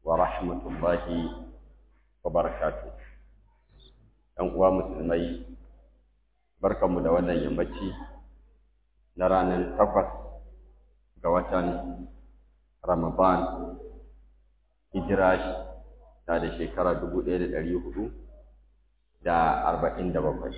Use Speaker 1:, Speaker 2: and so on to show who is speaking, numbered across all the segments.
Speaker 1: ورحمة الله وبركاته ‘yan uwa musulmai barkanmu da wannan yammaci na ranar takwas ga watan ramadan hijira ta da shekara dubu ɗaya da ɗari hudu da arba'in da bakwai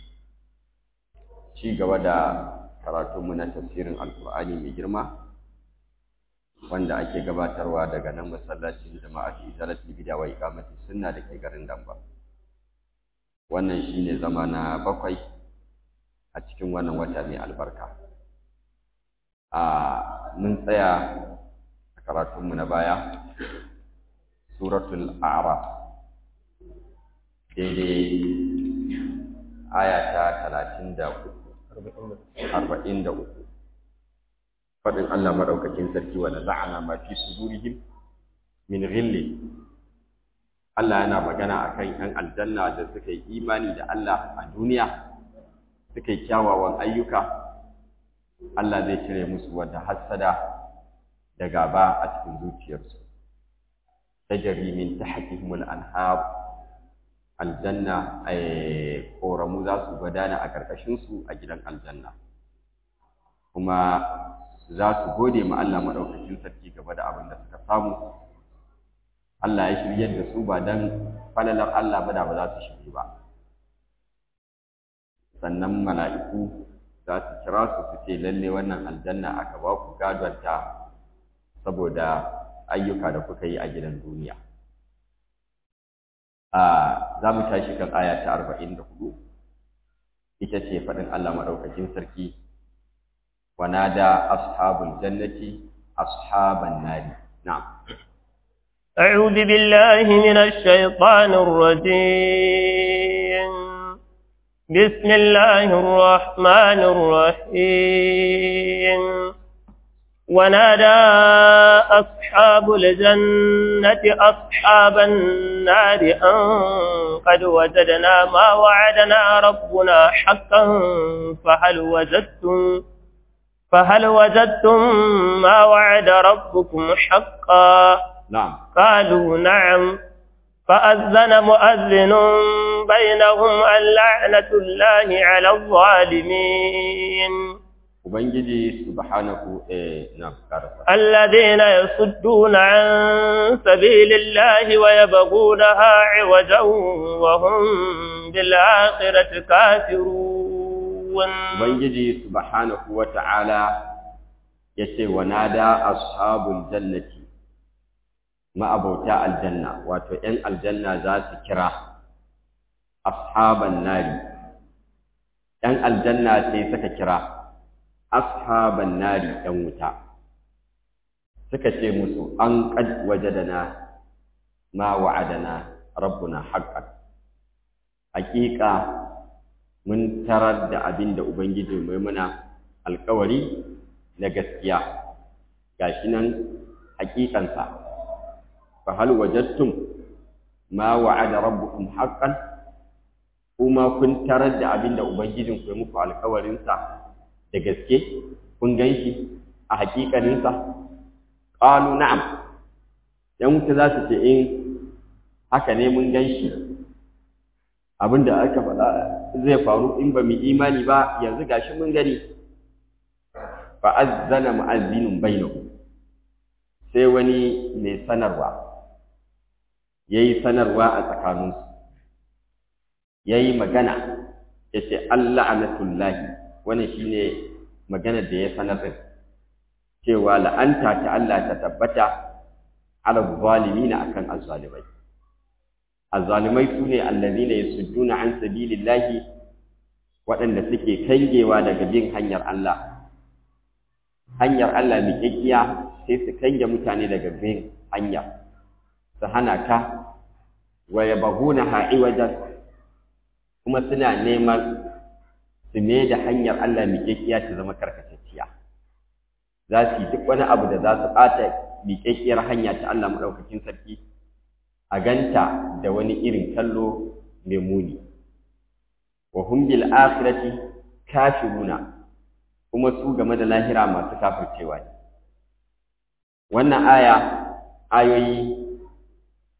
Speaker 1: ci gaba da karatunmu na tafsirin alkur'ani mai girma wanda ake gabatarwa daga nan masallacin jama'a fi zalatul bid'a wa iqamati sunna da ke garin Damba wannan shine zama na bakwai a cikin wannan wata mai albarka a mun tsaya a karatunmu na baya suratul a'raf daidai aya ta talatin da uku arba'in da uku faɗin Allah maɗaukakin sarki wa naza'ana ma fi sudurihim min ghilli Allah yana magana akan ‘yan aljanna da suka yi imani da Allah a duniya suka yi kyawawan ayyuka Allah zai cire musu wata hassada da gaba a cikin zuciyarsu tajri min tahtihim al-anhar aljanna ay koramu za su gudana a karkashin su a gidan aljanna kuma za su gode ma Allah madaukakin sarki gaba da abin da suka samu Allah ya shiryar da su ba dan falalar Allah ba da ba za su shirye ba sannan mala'iku za su kira su su ce lalle wannan aljanna aka ba ku gadonta saboda ayyuka da kuka yi a gidan duniya a za mu tashi kan aya ta arba'in da hudu ita ce faɗin Allah maɗaukakin sarki ونادى أصحاب الجنة أصحاب النار نعم
Speaker 2: أعوذ بالله من الشيطان الرجيم بسم الله الرحمن الرحيم ونادى أصحاب الجنة أصحاب النار أن قد وجدنا ما وعدنا ربنا حقا فهل وجدتم فهل وجدتم ما وعد ربكم حقا
Speaker 1: نعم
Speaker 2: قالوا نعم فأذن مؤذن بينهم اللعنة الله على الظالمين
Speaker 1: Ubangiji subhanahu eh na karasa
Speaker 2: الذين يصدون عن سبيل الله ويبغونها عوجا وهم بالآخرة كافرون
Speaker 1: Ubangiji subhanahu wa ta'ala ya ce wa nada ashabul jannati ma'abauta aljanna wato ‘yan aljanna za su kira ashaban nari ‘yan aljanna sai suka kira ashaban nari ‘yan wuta suka ce musu an ƙad wajadana ma wa'adana rabbuna haƙƙan haƙiƙa mun tarar da abin da Ubangiji mai muna alkawari na gaskiya gashi nan hakikansa fa hal wajadtum ma wa'ada rabbukum haqqan kuma kun tarar da abin da Ubangijin ku ya muku alkawarin sa da gaske kun ganshi a hakikanin sa qalu na'am yan wuta za su ce in haka ne mun ganshi abin da aka faɗa zai faru in ba mu imani ba yanzu gashi mun gani fa azzana mu'azzinun bainahu sai wani mai sanarwa yayi sanarwa a tsakaninsu yayi magana yace Allah anatullahi wannan shine magana da ya sanar din cewa la'anta ta Allah ta tabbata ala zalimina akan azzalimai azzalimai su ne allazina yasudduna an sabilillahi waɗanda suke kangewa daga bin hanyar Allah hanyar Allah miƙaƙiya sai su kange mutane daga bin hanya su hana ta wa yabghuna ha'iwajan kuma suna neman su me da hanyar Allah miƙaƙiya ta zama karkatacciya za su yi duk wani abu da za su ɓata miƙaƙiyar hanya ta Allah maɗaukakin sarki a ganta da wani irin kallo mai muni wa hum bil akhirati kafiruna kuma su game da lahira masu kafircewa ne wannan aya ayoyi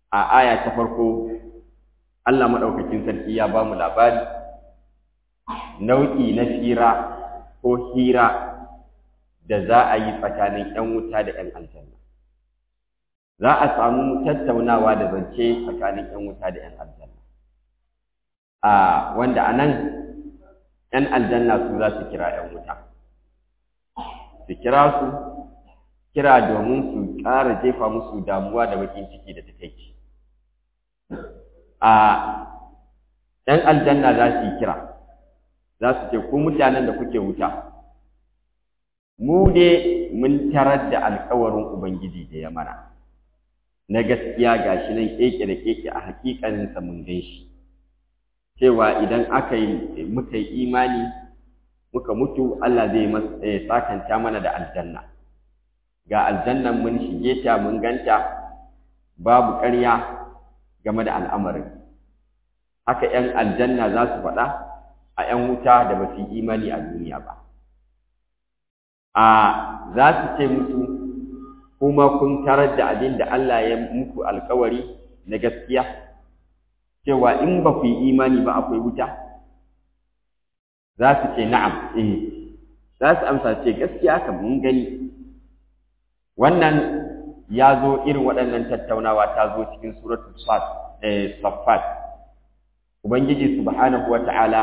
Speaker 1: a aya ta farko Allah maɗaukakin sarki ya ba mu labari nau'i na fira ko hira da za a yi tsakanin ‘yan wuta da ‘yan aljanna. Za a samu tattaunawa da zance tsakanin ‘yan wuta da ‘yan aljanna. A wanda a nan ‘yan aljanna su za su kira ‘yan wuta. Su kira su, kira domin su ƙara jefa musu damuwa da bakin ciki da takaici. A ‘yan aljanna za su yi kira, za su ce, ku mutanen da kuke wuta, mu dai mun tarar da alkawarin Ubangiji da ya mana, na gaskiya ga shi nan keke da keke a hakikaninsa mun gan shi, cewa idan aka yi muka yi imani muka mutu Allah zai sakanta mana da aljanna. Ga aljannan mun shige ta mun ganta babu ƙarya game da al'amarin. Haka ‘yan aljanna za su faɗa a ‘yan wuta da ba su yi imani a duniya ba. a za su ce musu kuma kun tarar da abin da Allah ya muku alkawari na gaskiya cewa in ba ku yi imani ba akwai wuta za su ce na'am eh za su amsa ce gaskiya kan mun gani wannan ya zo irin waɗannan tattaunawa ta zo cikin suratul saffat ubangiji subhanahu wata'ala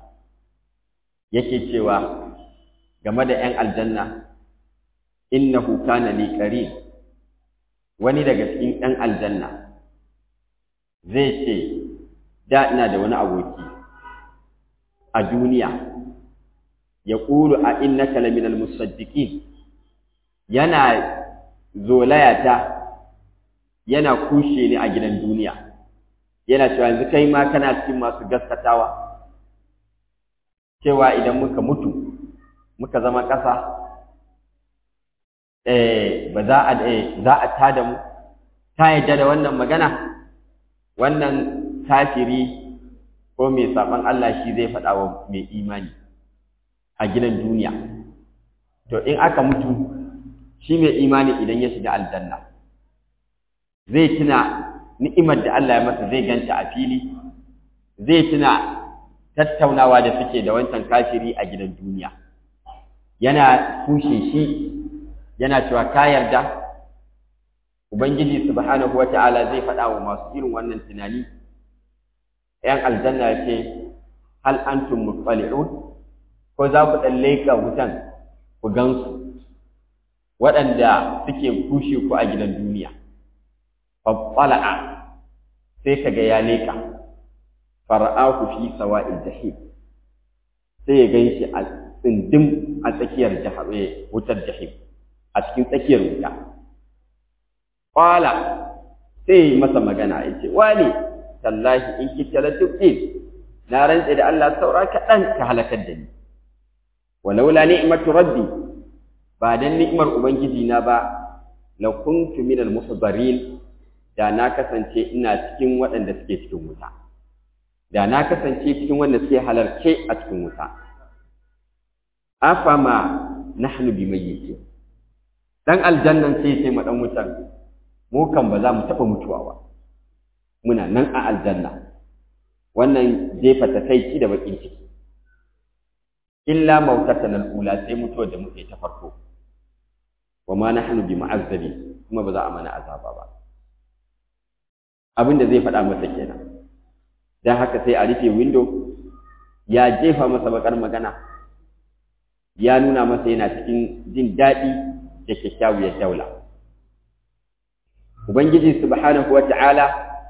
Speaker 1: yake cewa game da ‘yan aljanna, innahu kana li qarin wani daga cikin ‘yan aljanna zai ce, da ina da wani aboki a duniya, ya ƙulu a innaka laminal musaddiqin yana zolayata yana kushe ni a gidan duniya, yana cewa yanzu kai ma kana cikin masu gaskatawa, cewa idan muka mutu muka zama ƙasa ba za a za a tada mu ta yadda da wannan magana wannan kafiri ko mai saban Allah shi zai faɗa wa mai imani a gidan duniya to in aka mutu shi mai imani idan ya shiga aljanna zai tuna ni'imar da Allah ya masa zai ganta a fili zai tuna tattaunawa da suke da wancan kafiri a gidan duniya yana kushe shi yana cewa ka yarda ubangiji subhanahu wata'ala zai faɗa wa masu irin wannan tunani ‘yan aljanna ya ce hal antum mutsali'un ko za ku ɗan leƙa wutan ku gansu waɗanda suke kushe ku a gidan duniya faɓɓala'a sai ka ga ya leƙa fara'aku fi sawa'il jahim sai ya gan shi a tsindim a tsakiyar wutar jahim a cikin tsakiyar wuta ƙwala sai masa magana ya ce wane tallahi in kita la tubdin na rantse da Allah saura kaɗan ka halakar da ni walaula ni'matu rabbi ba dan ni'mar ubangiji na ba la kuntu minal muhdarin da na kasance ina cikin waɗanda suke cikin wuta da na kasance cikin wanda suke halarce a cikin wuta afama nahnu bimayyitin dan aljannan sai sai mu dan wutan mu kan ba za mu taba mutuwa ba muna nan a aljanna wannan jefa takaici da bakin ciki illa mautatan al-ula sai mutuwa da muke ta farko wa ma nahnu bi mu'azzabi kuma ba za a mana azaba ba abin da zai faɗa masa kenan dan haka sai a rufe window ya jefa masa bakar magana ya nuna masa yana cikin jin daɗi da kyakkyawar daula ubangiji subhanahu wata'ala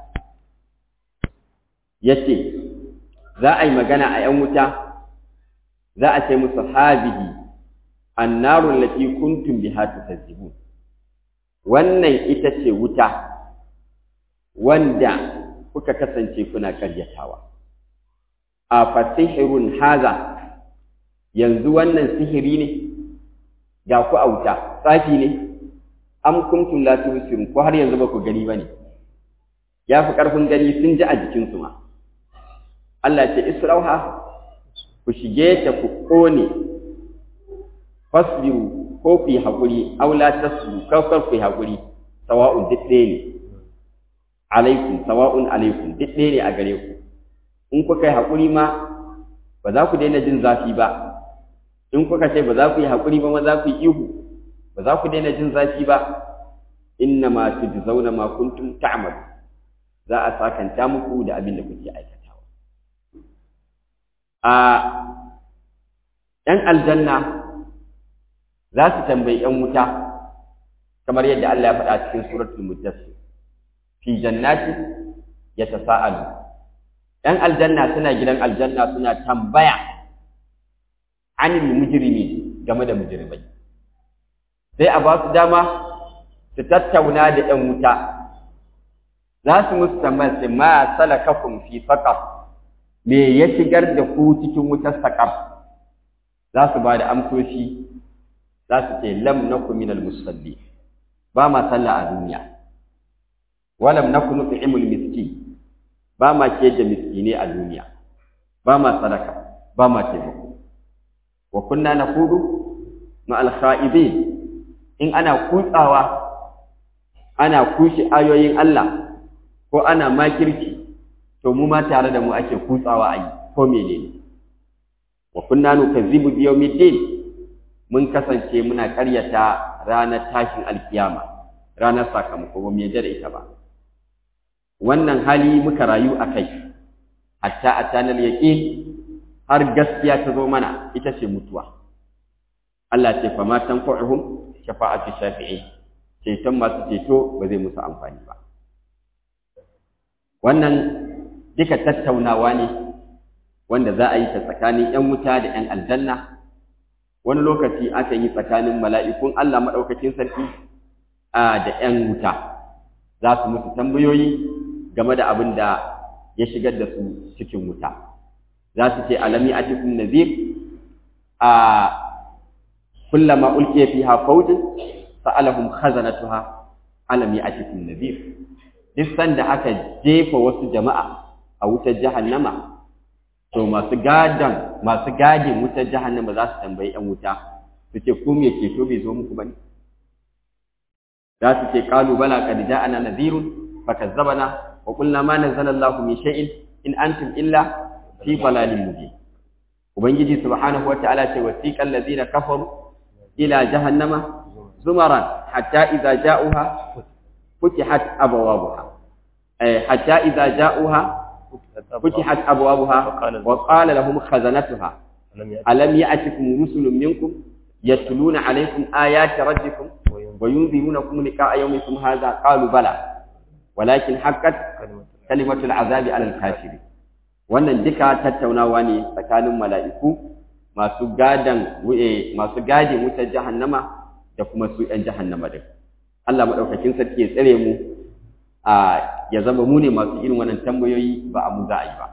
Speaker 1: ya ce za a yi magana a ‘yan wuta za a ce musu hazihi annarun lati kuntum biha tukazzibun wannan ita ce wuta wanda kuka kasance kuna karyatawa a fasihirun haza yanzu wannan sihiri ne ga ku a wuta tsafi ne am kuntum la tubsirun ko har yanzu ba ku gani bane ya fi karfin gani sun ji a jikinsu ma Allah ce israuha ku shige ta ku kone fasbiru ko ku yi haƙuri aw la tasbiru ko kar ku yi haƙuri sawa'un duk ɗaya ne alaikum sawa'un alaikum duk ɗaya ne a gare ku in kuka yi haƙuri ma ba za ku daina jin zafi ba in kuka ce ba za ku yi haƙuri ba ma za ku yi ihu ba za ku daina jin zafi ba inna ma tujzauna ma kuntum ta'malu za a sakanta muku da abin da kuke aikatawa a ‘yan aljanna za su tambayi ‘yan wuta kamar yadda Allah ya faɗa cikin suratul mudassir fi jannati yatasaalu ‘yan aljanna suna gidan aljanna suna tambaya anil mujrimi game da mujrimai sai a ba su dama su tattauna da ‘yan wuta za su musu tambaya sai ma salakakum fi saqar me ya shigar da ku cikin wutar saqar za su ba da amsoshi za su ce lam nakum minal musalli ba ma sallah a duniya walam nakum nut'imul miskin ba ma ce da miskine a duniya ba ma sadaka ba ma taimako wa kunna naqudu ma al kha'ibin in ana kutsawa ana kushe ayoyin Allah ko ana makirci to mu ma tare da mu ake kutsawa a yi ko menene wa kunna nukazzibu bi yawmiddin mun kasance muna ƙaryata ranar tashin alkiyama ranar sakamako ba mu yarda da ita ba wannan hali muka rayu a kai hatta atanal yaqin har gaskiya ta zo mana ita ce mutuwa Allah ce fa ma tanfa'uhum shafa'atu shafi'in ceton masu ceto ba zai musu amfani ba wannan duka tattaunawa ne wanda za a yi ta tsakanin 'yan wuta da 'yan aljanna wani lokaci aka yi tsakanin mala'ikun Allah maɗaukakin sarki da 'yan wuta za su musu tambayoyi game da abin da ya shigar da su cikin wuta za su ce alami a cikin nazir a kullama ulqiya fiha fawjun sa'alahum khazanatuha alami a cikin nazir duk sanda aka jefa wasu jama'a a wutar jahannama to masu gadan masu gadin wutar jahannama za su tambayi yan wuta su ce ko me ceto bai zo muku bane za su ce qalu bala qad ja'ana nadhirun fakazzabana wa qulna ma nazzala Allahu min shay'in in antum illa fi dalalin mubin ubangiji subhanahu wa ta'ala ce wasiqal ladina kafaru ila jahannama zumaran hatta idza ja'uha فتحت أبوابها أي حتى إذا جاءوها فتحت أبوابها وقال لهم خزنتها ألم يأتكم رسل منكم يتلون عليكم آيات ربكم وينذرونكم لقاء يومكم هذا قالوا بلى ولكن حقت كلمة العذاب على الكافرين wannan duka tattaunawa ne tsakanin mala'iku masu gadan masu gadin wutar jahannama da kuma su ‘yan jahannama din. Allah maɗaukakin sarki ya tsare mu a ya zama mu ne masu irin wannan tambayoyi ba a mu za a yi ba.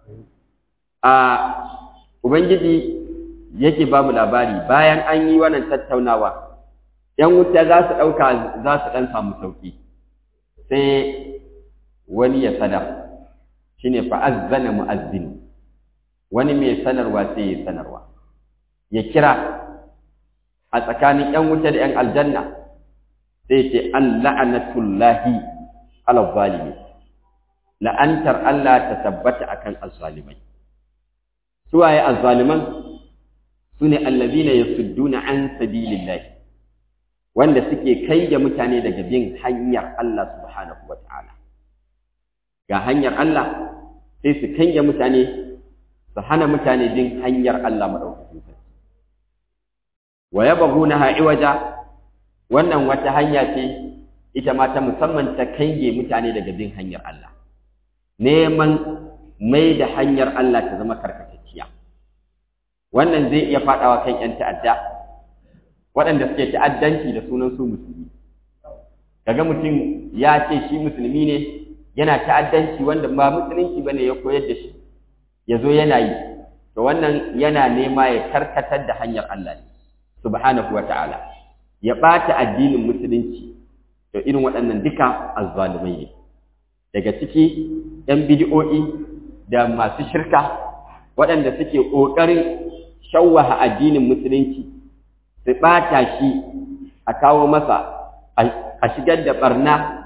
Speaker 1: A Ubangiji yake ba mu labari bayan an yi wannan tattaunawa, ‘yan wuta za su ɗauka za su ɗan samu sauƙi, sai wani ya sadar, shi ne fa'azzana mu'azzini, wani mai sanarwa sai ya sanarwa, ya kira a tsakanin ‘yan wuta da ‘yan aljanna. sai ce an la'anatullahi ala zalimi la'antar Allah ta tabbata akan azzalimai suwaye azzaliman sune allazina yasudduna an sabilillah wanda suke kai da mutane daga bin hanyar Allah subhanahu wata'ala ga hanyar Allah sai su kai da mutane su hana mutane bin hanyar Allah madaukakin sarki wa yabghunaha iwaja wannan wata hanya ce ita ma ta musamman ta kange mutane daga bin hanyar Allah neman mai da hanyar Allah ta zama karkatacciya wannan zai iya faɗawa kan 'yan ta'adda waɗanda suke ta'addanci da sunan su musulmi kaga mutum ya ce shi musulmi ne yana ta'addanci wanda ba musulunci bane ya koyar da shi ya zo yana yi to wannan yana nema ya karkatar da hanyar Allah ne subhanahu wa ta'ala ya ɓata addinin musulunci to irin waɗannan duka azzalumai ne daga ciki ‘yan bidi'o'i da masu shirka waɗanda suke ƙoƙarin shawwaha addinin musulunci su ɓata shi a kawo masa a shigar da ɓarna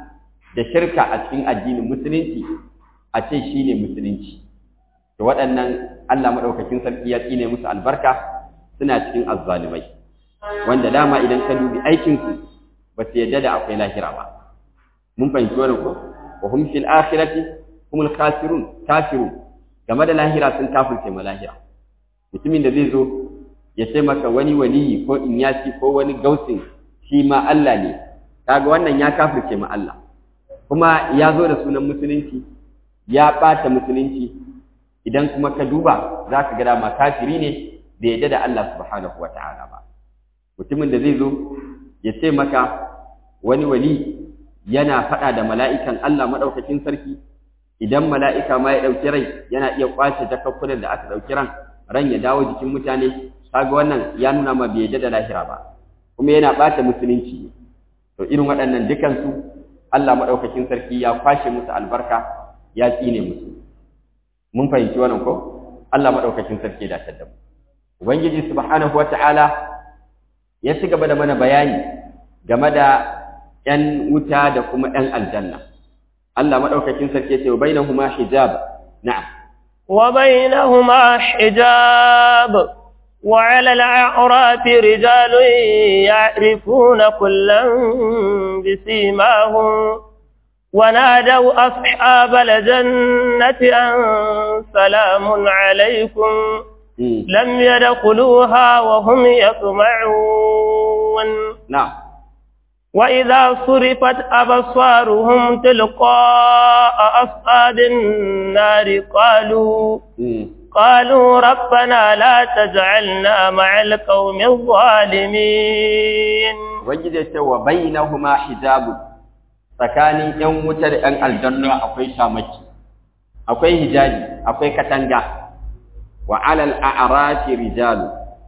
Speaker 1: da shirka a cikin addinin musulunci a ce shine musulunci to waɗannan Allah madaukakin sarki ya tsine musu albarka suna cikin azzalimai wanda dama idan ka dubi aikin su ba su yadda da akwai lahira ba mun fahimci wannan ko wa hum fil akhirati humul khasirun kafirun game da lahira sun kafirce ma lahira mutumin da zai zo ya ce maka wani waliyi ko inyasi ko wani gausin shi ma Allah ne kaga wannan ya kafirce ma Allah kuma ya zo da sunan musulunci ya ɓata musulunci idan kuma ka duba za ka ga dama kafiri ne da yadda da Allah subhanahu wa ta'ala ba mutumin da zai zo ya ce maka wani wali yana faɗa da mala'ikan Allah maɗaukakin sarki idan mala'ika ma ya ɗauki rai yana iya ƙwace jakakkunan da aka ɗauki ran ran ya dawo jikin mutane kaga wannan ya nuna ma bai yadda da lahira ba kuma yana ɓata musulunci to irin waɗannan dukansu Allah maɗaukakin sarki ya kwashe musu albarka ya tsine musu mun fahimci wannan ko Allah maɗaukakin sarki da ta mu ubangiji subhanahu wata'ala ya ci gaba da mana bayani game da ƴan wuta da kuma ƴan aljanna Allah maɗaukakin sarki ya ce bainahuma hijab na'am
Speaker 2: wa bainahuma hijab وعلى الأعراف رجال يعرفون كلا بسيماهم ونادوا أصحاب الجنة أن سلام عليكم لم يدخلوها وهم يطمعون
Speaker 1: نعم
Speaker 2: وإذا صرفت أبصارهم تلقاء أصحاب النار قالوا قالوا ربنا لا تجعلنا مع القوم الظالمين
Speaker 1: وجدت وبينهما حجاب tsakanin ‘yan wutar ‘yan aljanna akwai shamaki, akwai hijabi, akwai katanga, wa alal a'arafi rijalu,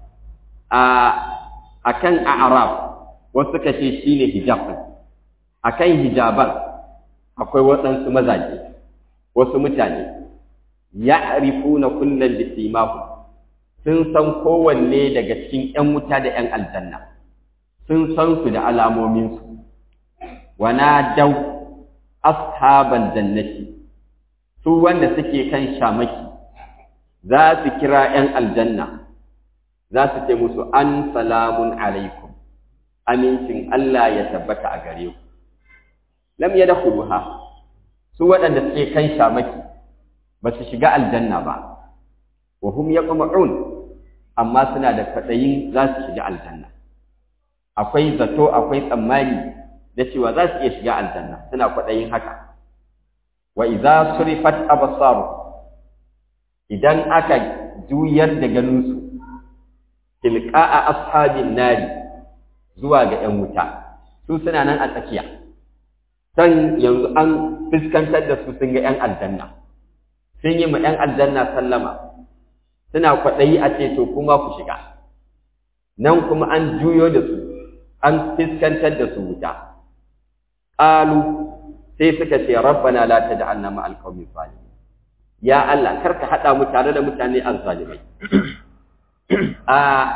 Speaker 1: a kan a'araf wasu ka ce shi ne hijabin, a kan hijaban akwai waɗansu mazaje, wasu mutane, ya na kullum da simahu, sun san kowanne daga cikin ‘yan wuta da ‘yan aljanna, sun san su da alamominsu. ونادوا أصحاب الجنة su wanda suke kan shamaki za su kira ‘yan aljanna za su ce musu an salamun alaikum amincin Allah ya tabbata a gare ku lam ya ha su waɗanda suke kan shamaki ba su shiga aljanna ba wa hum yaqma'un amma suna da kwaɗayin za su shiga aljanna akwai zato akwai tsammani da cewa za su iya shiga aljanna suna kwaɗayin haka wa idza surifat absaru idan aka juyar da ganinsu tilqa'a ashabin nari zuwa ga 'yan wuta su suna nan a tsakiya san yanzu an fuskantar da su sun ga 'yan aljanna sun yi ma 'yan aljanna sallama suna kwaɗayi a ce to kuma ku shiga nan kuma an juyo da su an fuskantar da su wuta qalu sai suka ce rabbana la taj'alna ma'al qawmi zalimin ya Allah karka hada mu tare da mutane azzalimai a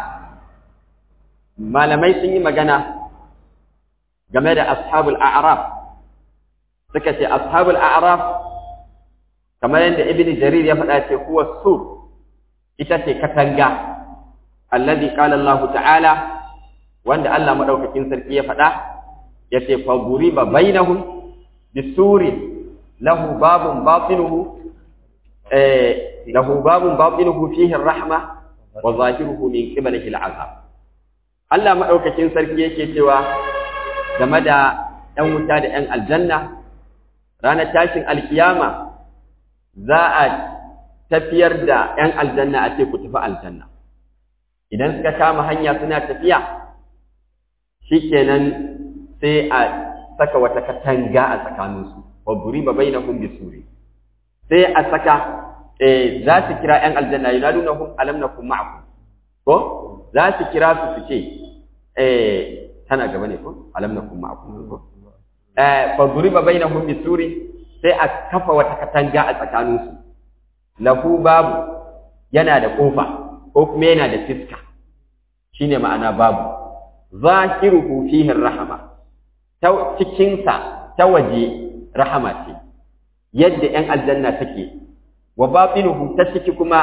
Speaker 1: malamai sun yi magana game da ashabul a'raf suka ce ashabul a'raf kamar yadda ibnu jarir ya faɗa ce huwa sur ita ce katanga alladhi qala Allah ta'ala wanda Allah madaukakin sarki ya faɗa yace fa duriba bainahum bisurin lahu babun batinuhu eh lahu babun batinuhu fihi ar-rahma wa zahiruhu min qiblihi al-azab Allah madaukakin sarki yake cewa game da ɗan wuta da ɗan aljanna ranar tashin alkiyama za a tafiyar da ɗan aljanna a ce ku tafi aljanna idan suka kama hanya suna tafiya shikenan sai a saka wata katanga a tsakaninsu wa buriba bainahum bisuri sai a saka eh za su kira ƴan aljanna yunadunahum alam nakum ma'akum ko za su kira su su ce eh tana gaba ne ko alam nakum ma'akum ko eh fa buriba bainahum bisuri sai a kafa wata katanga a tsakaninsu lahu babu yana da kofa ko kuma yana da fiska shine ma'ana babu zahiruhu fihi rahama ta cikinsa ta waje rahama ce yadda ‘yan aljanna take wa batinuhu ta ciki kuma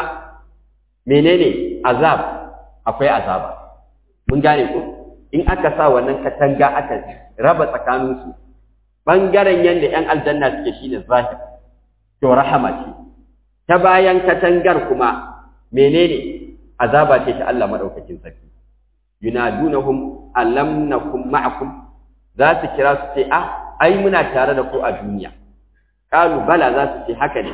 Speaker 1: menene azab akwai azaba mun gane ku in aka sa wannan katanga aka raba tsakaninsu ɓangaren yadda ‘yan aljanna suke shine zahir to rahama ce ta bayan katangar kuma menene azaba ce ta Allah madaukakin sarki yunadunahum alam nakum ma'akum za su kira su ce ah ai muna tare da ku a duniya qalu bala za su ce haka ne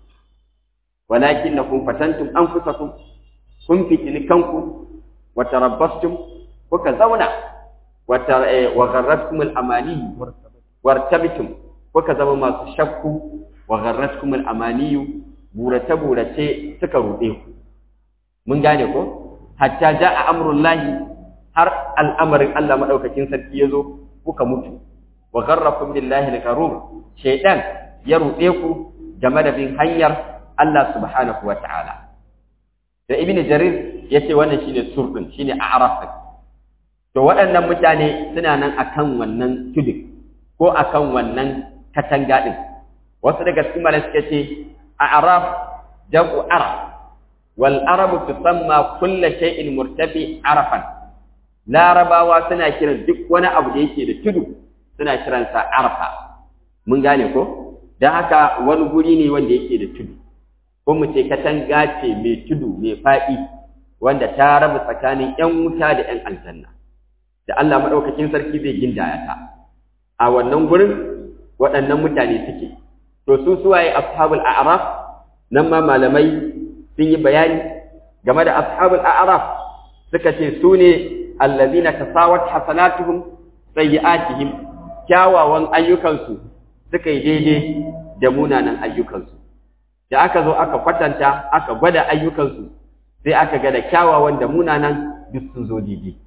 Speaker 1: walakinnakum fatantum anfusakum kun fitini kanku wa tarabbastum kuka zauna wa wa gharratkum al-amani wartabtum kuka zama masu shakku wa gharratkum al-amani burace burace suka rude ku mun gane ko hatta jaa amrullahi har al'amarin Allah madaukakin sarki yazo kuka mutu wa gharrakum billahi al-gharur shaytan ya rude ku game da bin hanyar Allah subhanahu wata'ala da ibnu jarir yace wannan shine surdin shine a'raf to waɗannan mutane suna nan akan wannan tudun ko akan wannan katanga din wasu daga cikin malai suka ce a'raf jam'u araf wal arabu tusamma kullu shay'in murtafi arafan larabawa suna kiran duk wani abu da yake da tudu suna kiransa arfa mun gane ko dan haka wani guri ne wanda yake da tudu ko mu ce katanga ce mai tudu mai faɗi wanda ta raba tsakanin ƴan wuta da ƴan aljanna da Allah madaukakin sarki zai gindaya ta a wannan gurin waɗannan mutane suke to su suwaye ashabul a'raf nan ma malamai sun yi bayani game da ashabul a'raf suka ce su ne allazina tasawat hasanatuhum sayyi'atihim kyawawan ayyukansu suka yi daidai da munanan ayyukansu da aka zo aka kwatanta aka gwada ayyukansu sai aka ga da kyawawan da munanan duk sun zo daidai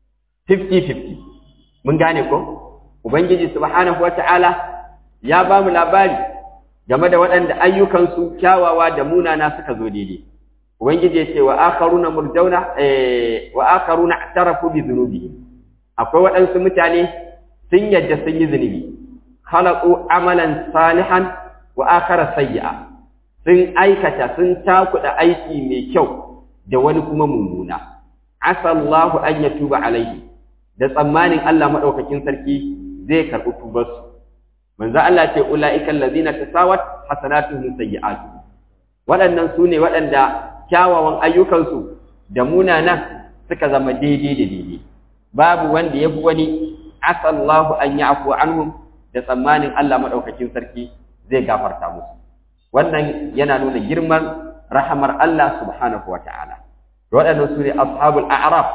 Speaker 1: 50-50 mun gane ko ubangiji subhanahu wata'ala ya ba mu labari game da waɗanda ayyukansu kyawawa da munana suka zo daidai ubangiji ya ce wa akharuna murjauna eh wa akharuna i'tarafu bi dhunubihim akwai waɗansu mutane sun yadda sun yi zunubi khalaqu amalan salihan wa akhara sayyi'a sun aikata sun takuda aiki mai kyau da wani kuma mummuna asallahu an yatuba alaihi da tsammanin Allah madaukakin sarki zai karɓi tubarsu manzo Allah ce ulaika allazina tasawat hasanatuhum sayyi'atu waɗannan su ne waɗanda kyawawan ayyukansu da munanan suka zama daidai da daidai babu wanda ya fi wani asallahu an ya'fu anhum da tsammanin Allah madaukakin sarki zai gafarta musu wannan yana nuna girman rahamar Allah subhanahu wa ta'ala waɗannan su ne ashabul a'raf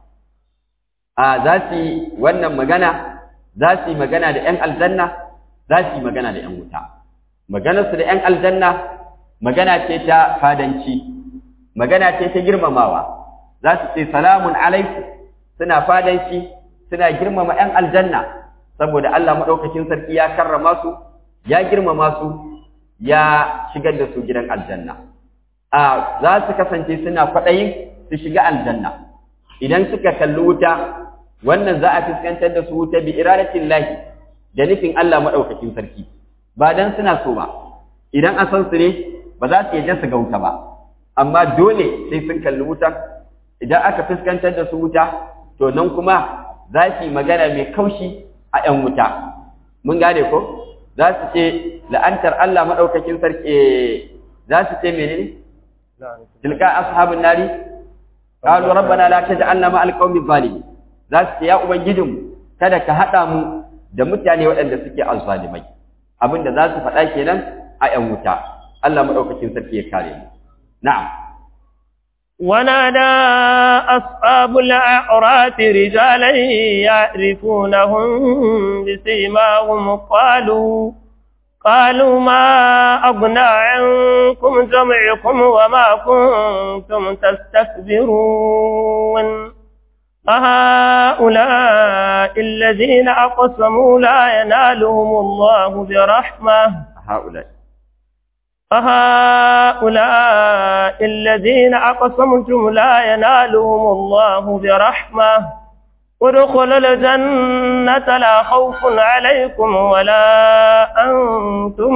Speaker 1: a za su yi wannan magana za su yi magana da ‘yan aljanna za su yi magana da ‘yan wuta maganarsu da ‘yan aljanna magana ce ta fadanci magana ce ta girmamawa za su ce salamun alaiku suna fadanci suna girmama ‘yan aljanna saboda Allah maɗaukakin sarki ya karrama su ya girmama su ya shigar da su gidan aljanna a za su kasance suna kwaɗayin su shiga aljanna idan suka kalli wuta wannan za a fuskantar da su wuta bi iradatin lahi da nufin Allah maɗaukakin sarki ba dan suna so ba idan an san su ne ba za su yadda su ga wuta ba amma dole sai sun kalli wuta idan aka fuskantar da su wuta to nan kuma za su yi magana mai kaushi a ‘yan wuta mun gane ko za su ce la'antar Allah maɗaukakin sarki za su ce menene tilka ashabun nari qalu rabbana la taj'alna ma'al qaumi zalimin za su ce ya ubangijinmu kada ka haɗa mu da mutane waɗanda suke azzalimai abinda za su faɗa kenan a ‘yan wuta Allah maɗaukakin sarki ya kare mu na'am
Speaker 2: ونادى أصحاب الأعراف رجالا يعرفونهم بسيماهم قالوا قالوا ما أغنى عنكم جمعكم وما كنتم تستكبرون أهؤلاء الذين أقسموا لا ينالهم الله برحمة
Speaker 1: هؤلاء
Speaker 2: أهؤلاء الذين أقسمتم لا ينالهم الله برحمة ادخلوا الجنة لا خوف عليكم ولا أنتم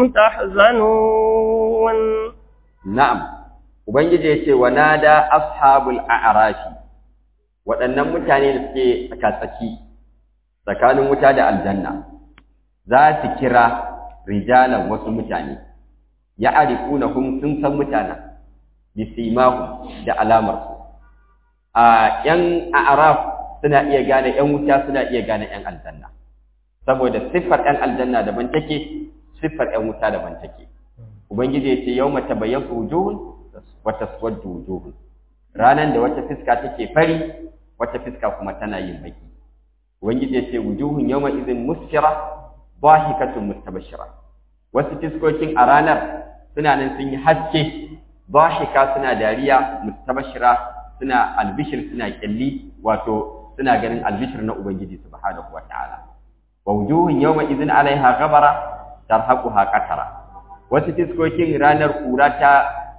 Speaker 2: تحزنون
Speaker 1: na'am ubangiji yace wa nada ashabul a'rafi waɗannan mutane da suke tsakatsaki tsakanin wuta da aljanna za su kira rijalan wasu mutane ya arifunahum sun san mutanen bisimahu da alamarsu a yan a'raf suna iya gane yan wuta suna iya gane yan aljanna saboda siffar yan aljanna daban take siffar yan wuta daban take ubangiji yace yawma tabayyatu wujuhun wa taswaddu wujuhun ranan da wata fiska take fari wata fiska kuma tana yin baki ubangiji yace wujuhun yawma idhin musfira dhahikatun mustabshira wasu fiskokin a ranar suna nan sun yi haske dhahika suna dariya mustabshira suna albishir suna kyalli wato suna ganin albishir na ubangiji subhanahu wataala wa wujuhun yawma idhin alaiha ghabara tarhaquha qatara wasu fiskokin ranar kura ta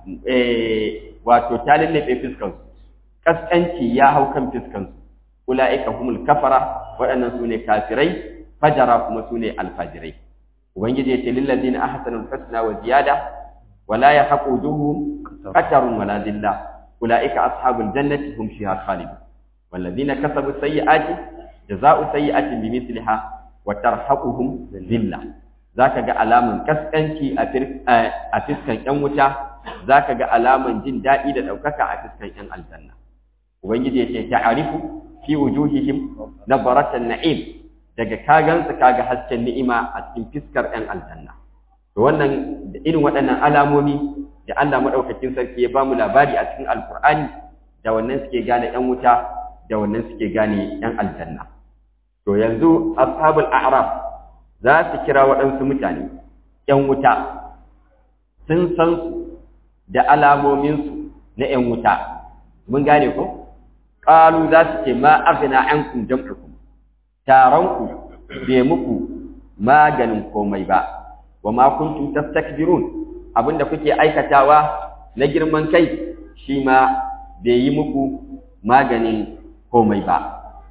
Speaker 1: wato ta lallabe fiskansu kaskanci ya hau kan fiskansu ula'ika humul kafara waɗannan su ne kafirai fajara kuma su ne alfajirai ubangiji ya ce lillazina ahsanul husna wa ziyada wala yahqu wujuhum qatarun wala dhilla ula'ika ashabul jannati hum fiha khalidun والذين كسبوا السيئات جزاء سيئة بمثلها وترهقهم ذلة zaka ga alaman kaskanci a fiskan ƴan wuta zaka ga alaman jin daɗi da ɗaukaka a fiskan ƴan aljanna ubangiji yace ta'arifu fi wujuhihim nabaratan na'im daga kagansu kaga hasken ni'ima a cikin fiskar ƴan aljanna to wannan da irin waɗannan alamomi da Allah madaukakin sarki ya bamu labari a cikin alkur'ani da wannan suke gane ƴan wuta da wannan suke gane ƴan aljanna to yanzu ashabul a'raf za su kira waɗansu mutane ‘yan wuta sun san su da alamominsu na ‘yan wuta mun gane ko? ƙalu za su ce ma agina ‘yan kun jam'arku taronku bai muku maganin komai ba wa ma kuntum tastakbirun abinda kuke aikatawa na girman kai shi ma bai yi muku maganin komai ba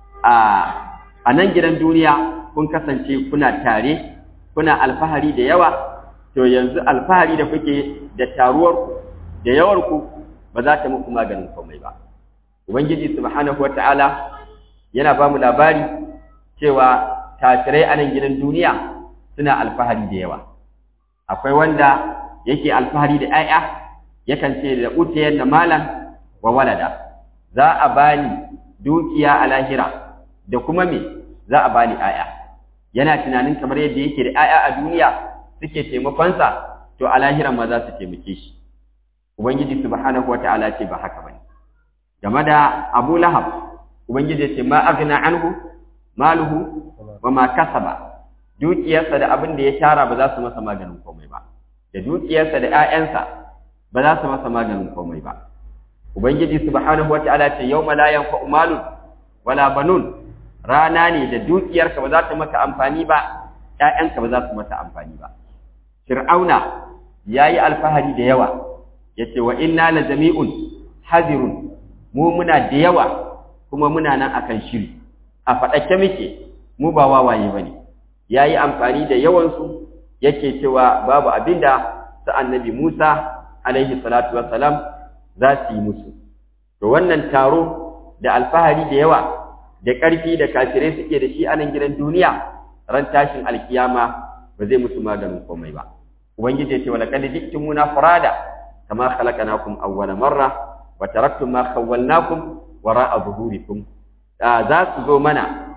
Speaker 1: a nan gidan duniya kun kasance kuna tare kuna alfahari da yawa to yanzu alfahari da kuke da taruwarku da yawarku ba za ta muku maganin komai ba ubangiji subhanahu wataala yana ba mu labari cewa kafirai a nan gidan duniya suna alfahari da yawa akwai wanda yake alfahari da 'ya'ya yakan ce da utiyar da malam wa walada za a bani dukiya a lahira da kuma me za a bani 'ya'ya yana tunanin kamar yadda yake da 'ya'ya a duniya suke taimakonsa to a lahiran ma za su taimake shi ubangiji subhanahu wata'ala ce ba haka bane game da Abu Lahab ubangiji ce ma aghna anhu maluhu wa ma kasaba dukiyarsa da abin da ya tara ba za su masa maganin komai ba da dukiyarsa da 'ya'yansa ba za su masa maganin komai ba ubangiji subhanahu wata'ala ce yawma la yanfa'u malun wala banun rana ne da dukiyarka ba za ta maka amfani ba ƴaƴanka ba za su mata amfani ba fir'auna yayi alfahari da yawa yace wa inna la jami'un hadirun mu muna da yawa kuma muna nan akan shiri a faɗake muke mu ba wawaye bane yayi amfani da yawan su yake cewa babu abinda sa annabi Musa alaihi salatu wassalam za su yi musu to wannan taro da alfahari da yawa da ƙarfi da kafirai suke da shi a nan gidan duniya ran tashin alkiyama ba zai musu maganin komai ba ubangiji ya ce wala kad jiktumuna furada kama khalaqnakum awwala marra wa taraktum ma khawwalnakum wara'a zuhurikum za su zo mana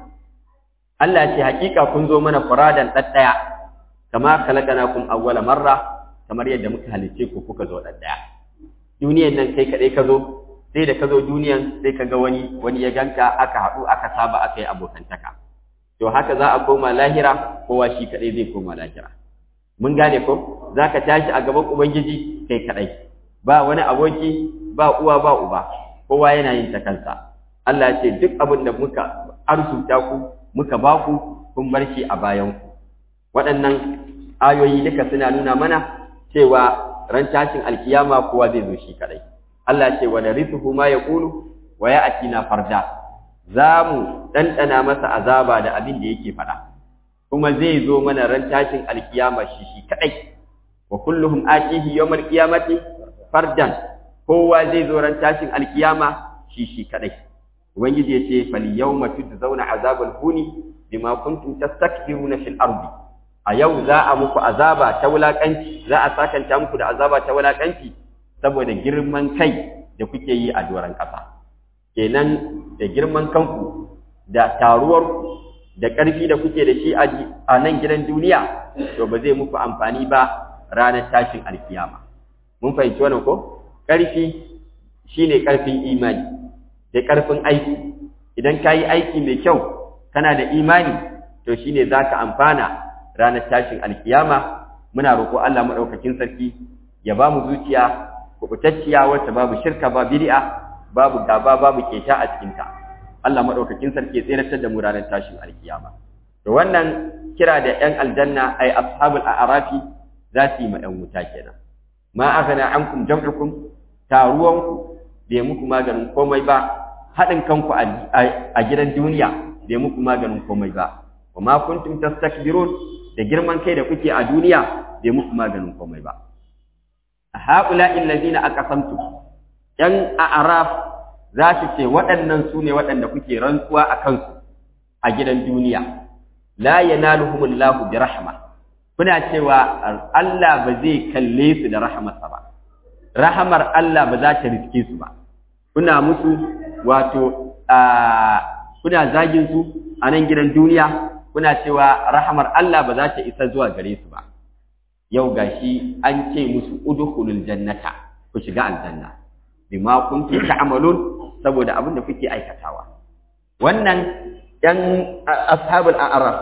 Speaker 1: Allah ce hakika kun zo mana furadan daddaya kama khalaqnakum awwala marra kamar yadda muka halice ku kuka zo daddaya duniyan nan kai kadai ka zo sai da ka zo duniyan sai ka ga wani wani ya ganka aka haɗu aka saba aka yi abokantaka to haka za a koma lahira kowa shi kaɗai zai koma lahira mun gane ko za ka tashi a gaban ubangiji kai kaɗai ba wani aboki ba uwa ba uba kowa yana yin ta kansa Allah ya ce duk abin da muka arzuta ku muka ba ku kun bar shi a bayan ku waɗannan ayoyi duka suna nuna mana cewa ran tashin alkiyama kowa zai zo shi kaɗai Allah ce wa narithuhu ma yaqulu wa ya'tina farda za mu ɗanɗana masa azaba da abin da yake faɗa kuma zai zo mana ran tashin alkiyama shi shi kaɗai wa kulluhum atihi yawmal qiyamati fardan kowa zai zo ran tashin alkiyama shi shi kaɗai ubangiji yace fal yawma tujzauna azabal huni bima kuntum tastakbiruna fil ardi a yau za a muku azaba ta wulakanci za a sakanta muku da azaba ta wulakanci saboda girman kai da kuke yi a doron ƙasa kenan da girman kanku da taruwar da ƙarfi da kuke da shi a nan gidan duniya to ba zai muku amfani ba ranar tashin alkiyama mun fahimci wannan ko ƙarfi shine ƙarfin imani da ƙarfin aiki idan ka yi aiki mai kyau kana da imani to shine za ka amfana ranar tashin alkiyama muna roƙo Allah maɗaukakin sarki ya ba mu zuciya kubutacciya wacce babu shirka ba bid'a babu gaba babu keta a cikinta Allah maɗaukakin sarki ya tseratar da mu ranar tashin alkiyama to wannan kira da ƴan aljanna ay ashabul a'rafi za su yi ma ƴan wuta kenan ma aghna ankum jam'ukum taruwanku bai muku maganin komai ba haɗin kanku a gidan duniya bai muku maganin komai ba wa ma kuntum tastakbirun da girman kai da kuke a duniya bai muku maganin komai ba haula illazina aqasamtu yan a'raf za su ce waɗannan su ne waɗanda kuke rantsuwa a kansu a gidan duniya la yanaluhumullahu bi rahma kuna cewa Allah ba zai kalle su da rahmarsa ba rahamar Allah ba za ta riske su ba kuna musu wato kuna zagin su a nan gidan duniya kuna cewa rahamar Allah ba za ta isa zuwa gare su ba yau gashi an ce musu udkhulul jannata ku shiga aljanna bima kuntum ta'malun saboda abin da kuke aikatawa wannan yan ashabul a'raf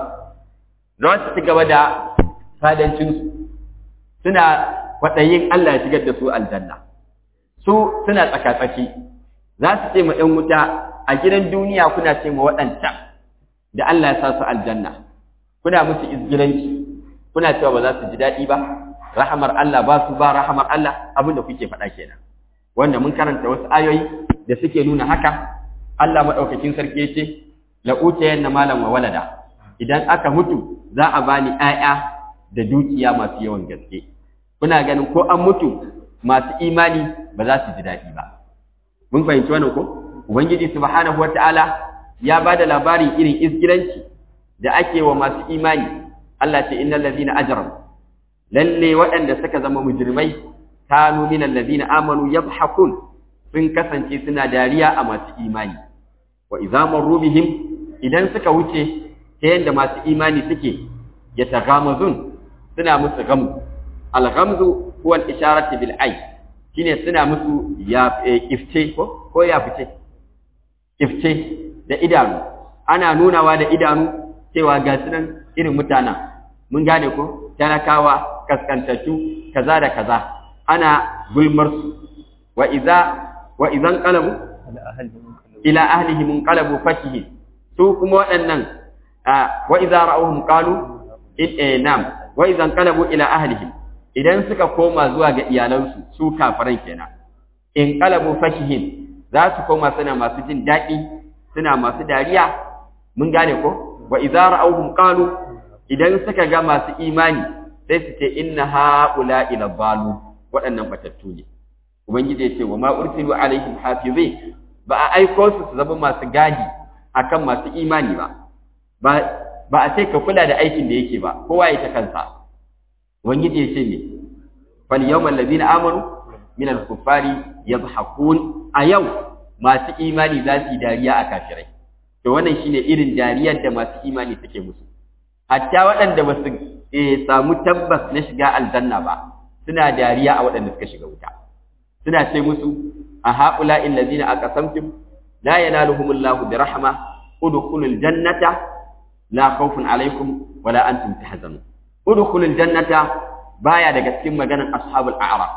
Speaker 1: za su ci gaba da fadancin su suna kwaɗayin Allah ya shigar da su aljanna su suna tsakatsaki za su ce ma ‘yan wuta a gidan duniya kuna ce ma waɗancan da Allah ya sa su aljanna kuna musu izgiranci kuna cewa ba za su ji daɗi ba rahamar Allah ba su ba rahamar Allah abin da kuke faɗa kenan wanda mun karanta wasu ayoyi da suke nuna haka Allah maɗaukakin sarki ya ce la'utayen na malam wa walada idan aka mutu za a bani ‘ya'ya da dukiya masu yawan gaske kuna ganin ko an mutu masu imani ba za su ji daɗi ba mun fahimci wannan ko ubangiji subhanahu wataala ya ba da labarin irin isgiranci da ake wa masu imani Allah ce innal ladina ajramu lalle waɗanda suka zama mujrimai kanu minal ladina amanu yadhhakun sun kasance suna dariya a masu imani wa idza marru bihim idan suka wuce ta yanda masu imani suke yataghamazun suna musu gamu al-ghamzu huwa al-isharatu bil ay shine suna musu ya kifce ko ko ya fice kifce da idanu ana nunawa da idanu cewa ga sunan irin mutanen mun gane ko talakawa kaskantattu kaza da kaza ana gulmar su wa idza wa idan qalabu ila ahlihi munqalabu fakihin su kuma waɗannan wa idza ra'awhum qalu in nam wa idan qalabu ila ahlihim idan suka koma zuwa ga iyalansu su kafiran kenan in qalabu fakihin za su koma suna masu jin daɗi suna masu dariya mun gane ko wa idza ra'awhum qalu idan suka ga masu imani sai su ce inna haula ila balu waɗannan batattu ne ubangiji ya ce wa ma ursilu alaihim hafizin ba a aiko su su zama masu gadi akan masu imani ba ba ba a ce ka kula da aikin da yake ba kowa ya ta kansa ubangiji ya ce ne fal yawmal ladina amanu min al kuffari yadhakun a yau masu imani za su yi dariya a kafirai to wannan shine irin dariyar da masu imani suke musu hatta waɗanda ba su samu tabbas na shiga aljanna ba suna dariya a waɗanda suka shiga wuta suna ce musu a haƙula illazina aqasamtum la yanaluhumullahu bi rahma udkhulul jannata la khawfun alaikum wala antum tahzanun udkhulul jannata baya daga cikin maganar ashabul a'raf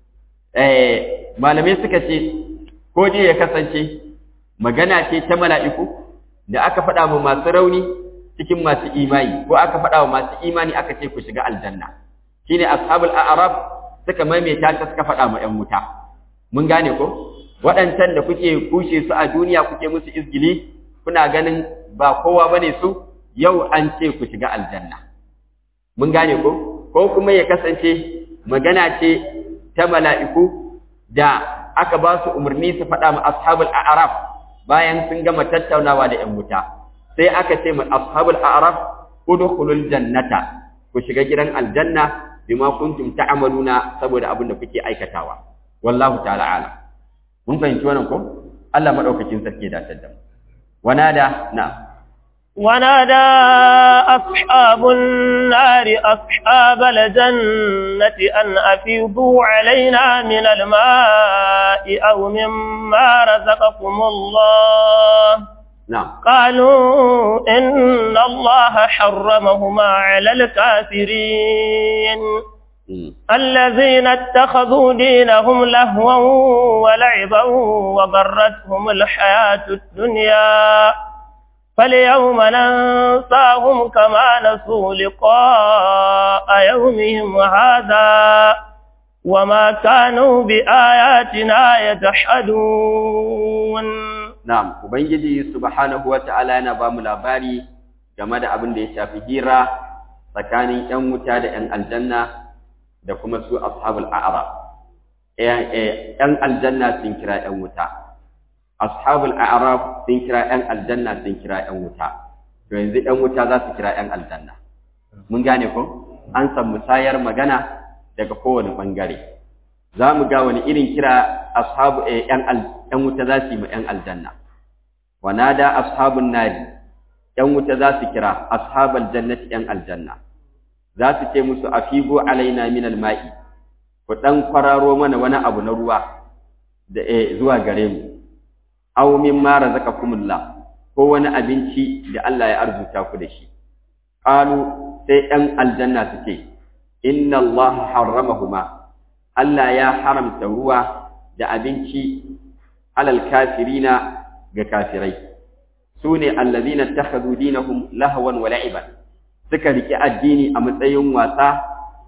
Speaker 1: eh malamai suka ce ko dai ya kasance magana ce ta mala'iku da aka faɗa wa masu rauni cikin masu imani ko aka faɗa wa masu imani aka ce ku shiga aljanna shine ashabul a'raf suka maimaita ta suka faɗa ma 'yan wuta mun gane ko waɗancan da kuke kushe su a duniya kuke musu izgili kuna ganin ba kowa bane su yau an ce ku shiga aljanna mun gane ko ko kuma ya kasance magana ce ta mala'iku da aka ba su umarni su faɗa ma ashabul a'raf bayan sun gama tattaunawa da ‘yan wuta sai aka ce ma ashabul a'raf udkhulul jannata ku shiga gidan aljanna bima kuntum ta'maluna saboda abin da kuke aikatawa wallahu ta'ala alam mun fahimci wannan ko Allah madaukakin sarki da tadda wanada na
Speaker 2: ونادى أصحاب النار أصحاب الجنة أن أفيضوا علينا من الماء أو مما رزقكم الله
Speaker 1: نعم
Speaker 2: قالوا إن الله حرمهما على الكافرين الذين اتخذوا دينهم لهوا ولعبا وغرتهم الحياة الدنيا فاليوم ننساهم كما نسوا لقاء يومهم هذا وما كانوا بآياتنا يجحدون
Speaker 1: Na'am, Ubangiji subhanahu wa ta'ala yana ba mu labari game da abin da ya shafi hira tsakanin ‘yan wuta da ‘yan aljanna da kuma su ashabul a'ara. ‘Yan aljanna sun kira ‘yan wuta, ashabul a'ara sun kira ‘yan aljanna sun kira ‘yan wuta, to yanzu ‘yan wuta za su kira ‘yan aljanna. Mun gane ko? An san musayar magana daga kowane ɓangare. Za mu ga wani irin kira ashabu ‘yan wuta za su yi ma ‘yan aljanna. wanada ashabun nari ‘yan wuta za su kira ashabal jannati ‘yan aljanna za su ce musu afigo alaina min alma'i ku ɗan kwararo mana wani abu na ruwa da zuwa gare mu aw mimma razaqakumullah ko wani abinci da Allah ya arzuta ku da shi qalu sai ‘yan aljanna su ce inna Allah harramahuma Allah ya haramta ruwa da abinci alal kafirina ga kafirai su ne allazina takhadhu dinahum lahwan wa la'iban suka riki addini a matsayin wasa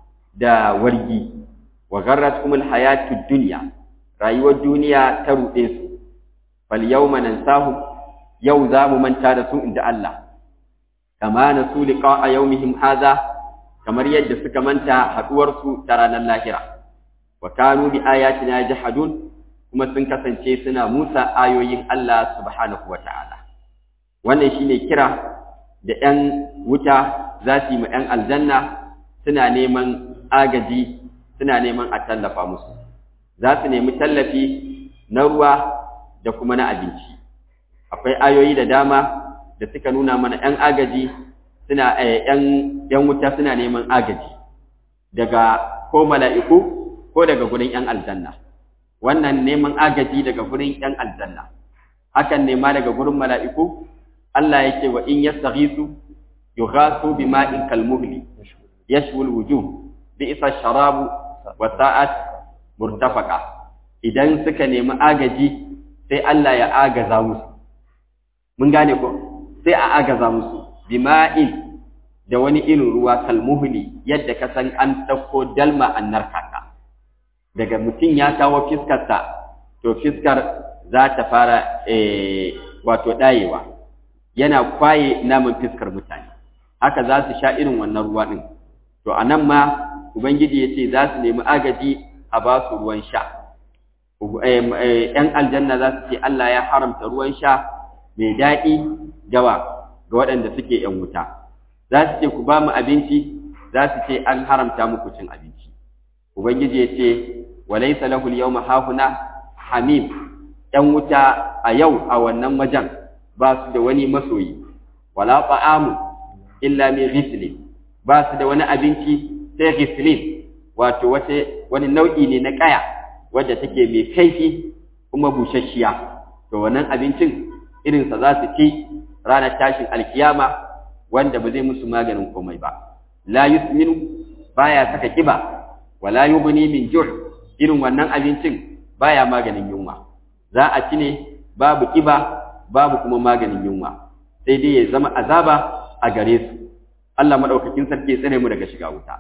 Speaker 1: da wargi wa gharratkum alhayatud dunya rayuwar duniya ta ruɗe su fal yawma nansahum yau za mu manta da su inda Allah kama nasu liqa'a yawmihim hadha kamar yadda suka manta haduwar su ta ranar lahira wa kanu bi ayatina jahadun kuma sun kasance suna musa ayoyin Allah subhanahu wa ta'ala. Wannan shi ne kira da ‘yan wuta za su yi ma ‘yan aljanna suna neman agaji, suna neman a tallafa musu. Za su nemi tallafi na ruwa da kuma na abinci. Akwai ayoyi da dama da suka nuna mana ‘yan agaji suna ‘yan wuta suna neman agaji daga ko mala'iku ko daga gurin ‘yan aljanna. wannan neman agaji daga gurin ‘yan aljanna, hakan nema daga gurin mala'iku, Allah yake wa in yastaghisu yughasu bima'in kalmuhli yashwul wujuh bi isa sharabu wa sa'at murtafaqa idan suka nemi agaji sai Allah ya agaza musu mun gane ko sai a agaza musu bima'in da wani irin ruwa kalmuhli yadda ka san an dauko dalma an narkaka daga mutum ya kawo fiskarsa to fiskar za ta fara wato ɗayewa yana kwaye naman fiskar mutane haka za su sha irin wannan ruwa ɗin to a nan ma ubangiji ya ce za su nemi agaji a ba su ruwan sha ‘yan aljanna za su ce Allah ya haramta ruwan sha mai daɗi gawa ga waɗanda suke ‘yan wuta za su ce ku ba mu abinci za su ce an haramta muku cin abinci ubangiji ya ce walaisa lahu al-yawma hahuna hamim ‘yan wuta a yau a wannan wajen ba su da wani masoyi wala ta'amu illa min ghislin ba su da wani abinci sai ghislin wato wace wani nau'i ne na kaya wadda take mai kaifi kuma busasshiya to wannan abincin irin sa za su ci ranar tashin alkiyama wanda ba zai musu maganin komai ba la yusminu baya saka kiba wala yughni min ju' irin wannan abincin baya maganin yunwa za a ci ne babu kiba babu kuma maganin yunwa sai dai ya zama azaba a gare su Allah madaukakin sarki ya tsare mu daga shiga wuta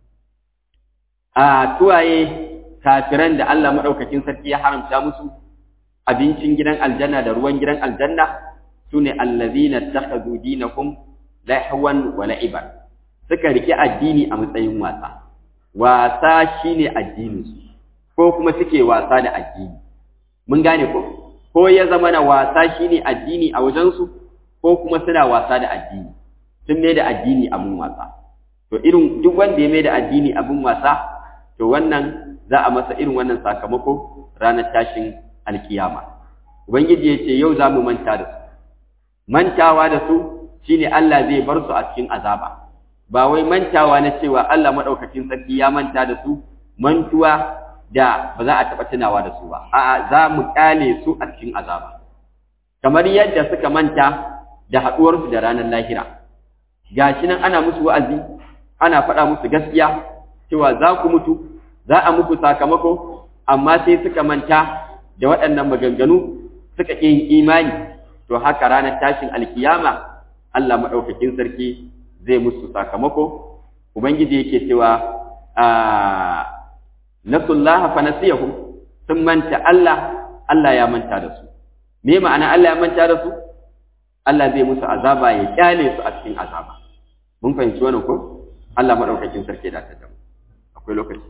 Speaker 1: a tuwaye kafiran da Allah madaukakin sarki ya haramta musu abincin gidan aljanna da ruwan gidan aljanna sune allazina takhadhu dinakum lahwan wa la'iban suka rike addini a matsayin wasa wasa shine addinin su ko kuma suke wasa da addini mun gane ko ko ya zama na wasa shine addini a wajen su ko kuma suna wasa da addini sun mai da addini abin wasa to irin duk wanda ya mai da addini abin wasa to wannan za a masa irin wannan sakamako ranar tashin alkiyama ubangiji ya ce yau za mu manta da su mantawa da su shine Allah zai bar su a cikin azaba ba wai mantawa na cewa Allah madaukakin sarki ya manta da su mantuwa da ba za a taɓa tunawa da su ba a'a za mu kyale su a cikin azaba kamar yadda suka manta da haɗuwarsu da ranar lahira gashi nan ana musu wa'azi ana faɗa musu gaskiya cewa za ku mutu za a muku sakamako amma sai suka manta da waɗannan maganganu suka ƙi yin imani to haka ranar tashin alkiyama Allah maɗaukakin sarki zai musu sakamako ubangiji yake cewa a nasullaha fa nasiyahum sun manta Allah Allah ya manta da su me ma'ana Allah ya manta da su Allah zai musu azaba ya kyale su a cikin azaba mun fahimci wannan ko Allah madaukakin sarki da ta damu akwai lokaci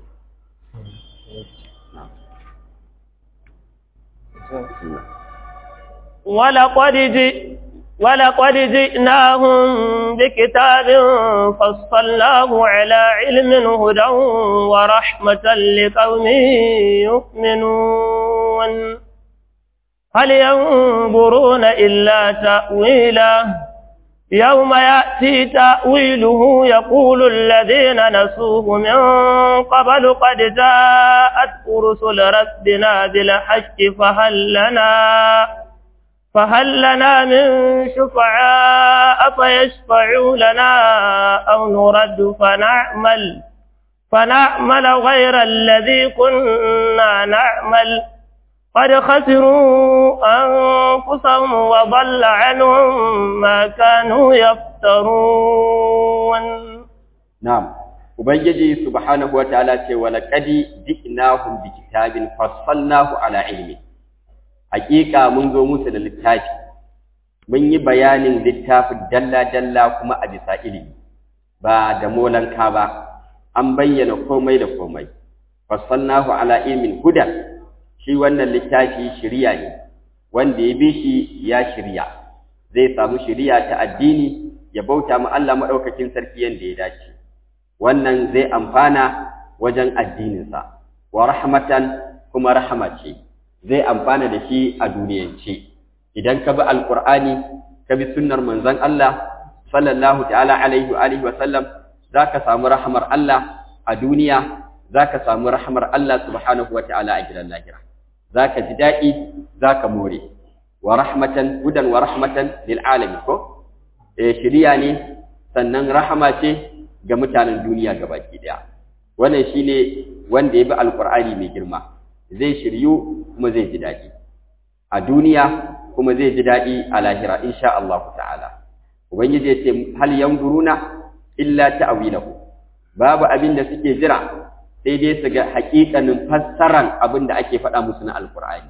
Speaker 2: ولقد جئ ولقد جئناهم بكتاب فصلناه على علم هدى ورحمة لقوم يؤمنون هل ينظرون إلا تأويله يوم يأتي تأويله يقول الذين نسوه من قبل قد جاءت رسل ربنا بالحق فهل لنا فهل لنا من شفعاء فيشفعوا لنا أو نرد فنعمل فنعمل غير الذي كنا نعمل قد خسروا أنفسهم وضل عنهم ما كانوا يفترون
Speaker 1: نعم Ubangiji subhanahu wa ta'ala ce wa laqadi ji'nahum bi kitabin fassalnahu ala ilmi Hakika mun zo musu da littafi mun yi bayanin littafin dalla dalla kuma a bisa ilimi ba da molanka ba an bayyana komai da komai fassalnahu ala ilmin hudan shi wannan littafi shiriya ne wanda ya bi shi ya shirya zai samu shiriya ta addini ya bauta ma Allah madaukakin sarki yanda ya dace wannan zai amfana wajen addininsa wa rahmatan kuma rahama ce zai amfana da shi a duniyance idan ka bi alqur'ani ka bi sunnar manzon Allah sallallahu ta'ala alaihi wa alihi wa sallam zaka samu rahmar Allah a duniya zaka samu rahmar Allah subhanahu wa ta'ala a gidan lahira zaka ji daɗi zaka more wa rahmatan hudan wa rahmatan lil alamin ko eh shiriya ne sannan rahama ce ga mutanen duniya gabaki daya wannan shine wanda ya bi alqur'ani mai girma zai shiryu kuma zai ji daɗi a duniya kuma zai ji daɗi a lahira insha Allah ta'ala ubangiji ya ce hal yanzuruna illa ta'wilahu babu abin da suke jira sai dai su ga haƙiƙanin fassaran abin da ake faɗa musu na alqur'ani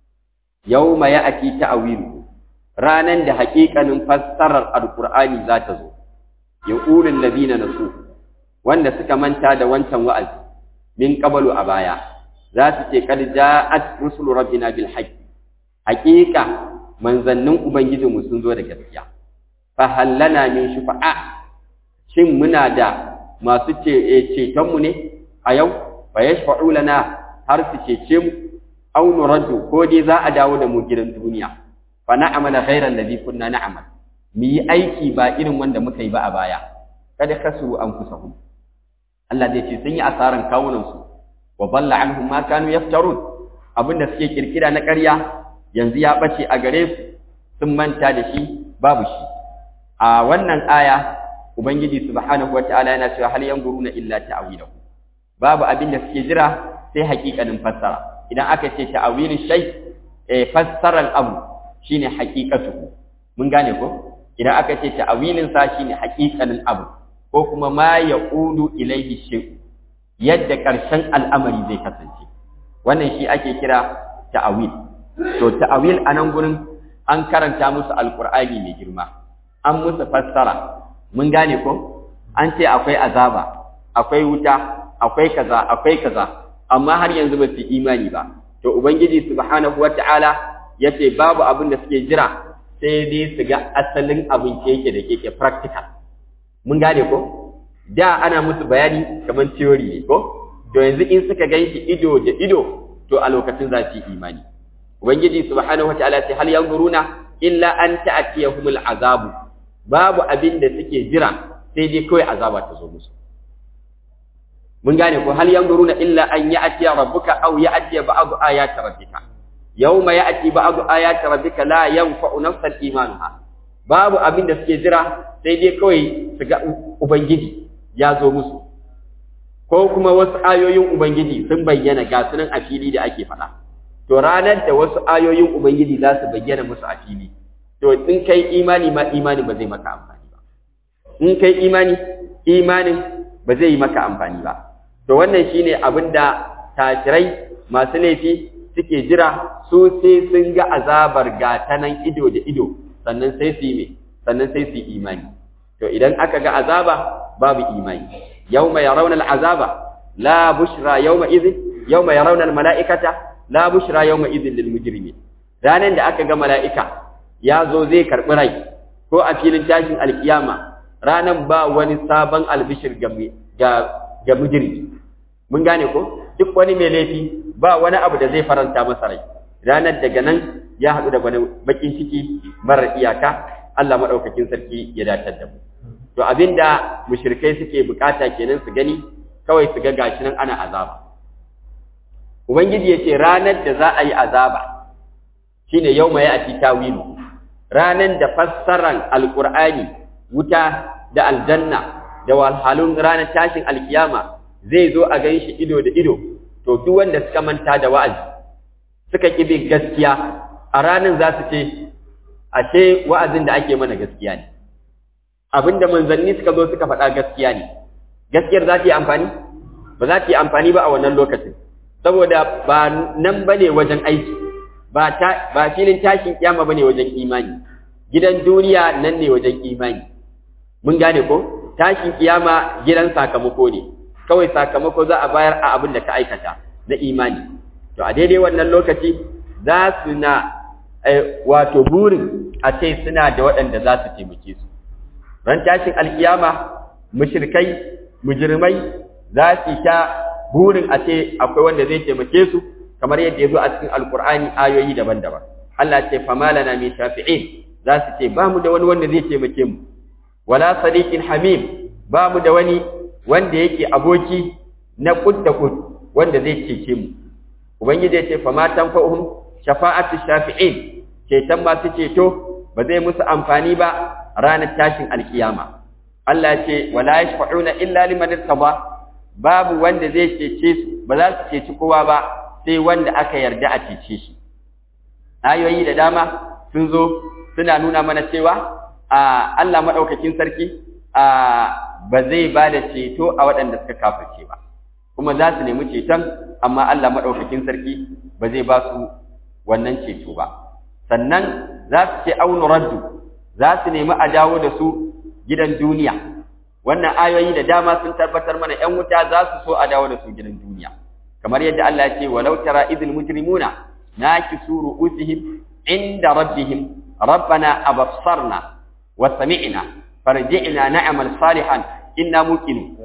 Speaker 1: yawma ya'ti ta'wilu ranan da haƙiƙanin fassarar alqur'ani za ta zo yaqulul ladina nasu wanda suka manta da wancan wa'azi min qablu a baya za su ce kad ja'at rusulu rabbina bil haqq haqiqa manzannin ubangijinmu sun zo da gaskiya fa hallana min shufa'a shin muna da masu ce ceton mu ne a yau fa yashfa'u lana har su cece mu aw nuraddu ko dai za a dawo da mu gidan duniya fa na'mala ghayra alladhi kunna na'mal mu yi aiki ba irin wanda muka yi ba a baya kada kasu anfusahum Allah zai ce sun yi asaran kawunansu wa balla anhum ma kanu yaftarun abinda suke kirkira na ƙarya yanzu ya bace a gare su sun manta da shi babu shi a wannan aya ubangiji subhanahu wataala yana cewa hal yanzuruna illa ta'wilahu babu abin da suke jira sai haƙiƙanin fassara idan aka ce ta'wilin shay eh fassarar abu shine haqiqatuhu mun gane ko idan aka ce ta'wilin sa shine haqiqanin abu ko kuma ma yaqudu ilaihi shay yadda ƙarshen al'amari zai kasance wannan shi ake kira ta'awil to ta'awil a nan gurin an karanta musu alqur'ani mai girma an musu fassara mun gane ko an ce akwai azaba akwai wuta akwai kaza akwai kaza amma har yanzu ba su imani ba to ubangiji subhanahu wata'ala yace babu abin da suke jira sai dai su ga asalin abin keke da keke practical mun gane ko da ana musu bayani kamar theory ne ko to yanzu in suka ganshi ido da ido to a lokacin za su yi imani ubangiji subhanahu wata'ala ce hal yanzuruna illa an ta'tiyahumul azabu babu abin da suke jira sai dai kawai azaba ta zo musu mun gane ko hal yanzuruna illa an ya'ti rabbuka aw ya'ti ba'd ayati rabbika yawma ya'ti ba'd ayati rabbika la yanfa'u nafsan imanuha babu abin da suke jira sai dai kawai su ga ubangiji ya zo musu ko kuma wasu ayoyin ubangiji sun bayyana ga sunan a fili da ake faɗa to ranar da wasu ayoyin ubangiji za su bayyana musu a fili to in kai imani ma imani ba zai maka amfani ba in kai imani imanin ba zai yi maka amfani ba to wannan shine abin da tashirai masu laifi suke jira su sai sun ga azabar gata nan ido da ido sannan sai su yi sannan sai su yi imani to idan aka ga azaba babu imani yawma yarawna al'azaba la bushra yawma idhin yawma yarawna al-mala'ikata la bushra yawma idhin lil mujrimin ranan da aka ga mala'ika ya zo zai karbi rai ko a filin tashin alkiyama ranan ba wani sabon albishir ga ga mujrimi mun gane ko duk wani mai laifi ba wani abu da zai faranta masa rai ranar daga nan ya haɗu da wani bakin ciki marar iyaka Allah maɗaukakin sarki ya datar da mu to abinda mushrikai suke bukata kenan su gani kawai su ga gashi nan ana azaba ubangiji yace ranar da za a yi azaba shine yauma ya ati tawilu ranar da fassaran alqur'ani wuta da aljanna da walhalun ranar tashin alkiyama zai zo a ganshi ido da ido to duk wanda suka manta da wa'azi suka kibi gaskiya a ranar za su ce ashe wa'azin da ake mana gaskiya ne abinda manzanni suka zo suka faɗa gaskiya ne gaskiyar za ta yi amfani ba za ta yi amfani ba a wannan lokacin saboda ba nan bane wajen aiki ba ta ba filin tashin kiyama bane wajen imani gidan duniya nan ne wajen imani mun gane ko tashin kiyama gidan sakamako ne kawai sakamako za a bayar a abin da ka aikata na imani to a daidai wannan lokaci za su na wato burin a ce suna da waɗanda za su taimake su ran tashin alkiyama mushrikai mujrimai za su sha burin a ce akwai wanda zai taimake su kamar yadda ya zo a cikin alkur'ani ayoyi daban-daban Allah ce famalana min shafi'in za su ce ba mu da wani wanda zai taimake mu wala sadiqin hamim ba mu da wani wanda yake aboki na kud da kud wanda zai cece mu ubangiji ya ce fama tanfa'uhum shafa'atu shafi'in ceton masu ceto ba zai musu amfani ba ranar tashin alkiyama Allah ce wala yashfa'una illa liman irtaba babu wanda zai cece su ba za su ceci kowa ba sai wanda aka yarda a cece shi ayoyi da dama sun zo suna nuna mana cewa a Allah madaukakin sarki a ba zai ba da ceto a waɗanda suka kafirce ba kuma za su nemi ceton amma Allah madaukakin sarki ba zai ba su wannan ceto ba sannan za su ce aunu raddu za su nemi a dawo da su gidan duniya wannan ayoyi da dama sun tabbatar mana ƴan wuta za su so a dawo da su gidan duniya kamar yadda Allah ya ce walau tara idil mujrimuna nakisu ru'usihim inda rabbihim rabbana absarna wa sami'na farji'na na'mal salihan inna muqinun